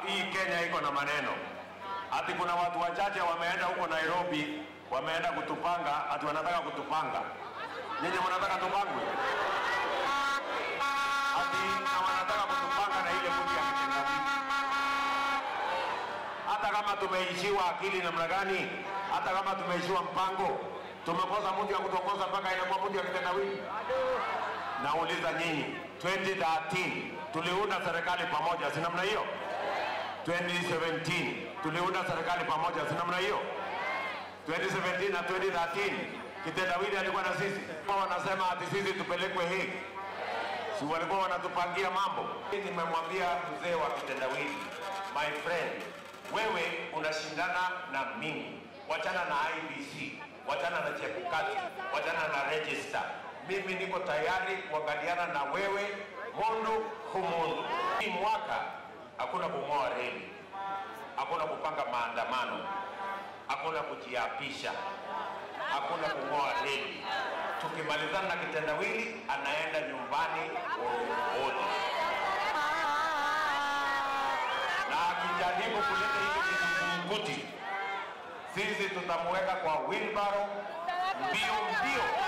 hii Kenya iko na maneno ati kuna watu wachache wameenda huko Nairobi, wameenda kutupanga, ati wanataka kutupanga. Nyinyi mnataka tupangwe? Ati na wanataka kutupanga na ile mudi ya kitendawili. Hata kama tumeishiwa akili namna gani, hata kama tumeishiwa mpango, tumekosa mudi ya kutongoza mpaka inakuwa mudi ya kitendawili. Nauliza nyinyi, 2013 tuliunda serikali pamoja, si namna hiyo? 2017 tuliunda serikali pamoja, si namna hiyo? 2017 na 2013 kitendawili alikuwa na sisi, kwa wanasema ati sisi tupelekwe hii, si walikuwa wanatupangia mambo. Nimemwambia mzee wa kitendawili, my friend, wewe unashindana na mimi, wachana na IBC, wachana na Chebukati, wachana na register. Mimi niko tayari kuangaliana na wewe mundu humundu. Hii mwaka hakuna kung'oa reli, hakuna kupanga maandamano, hakuna kujiapisha, hakuna kung'oa reli. Tukimalizana na kitendawili, anaenda nyumbani polepole, na akijaribu kuleta hivi kizungumkuti, sisi tutamuweka kwa wilbaro mbio mbio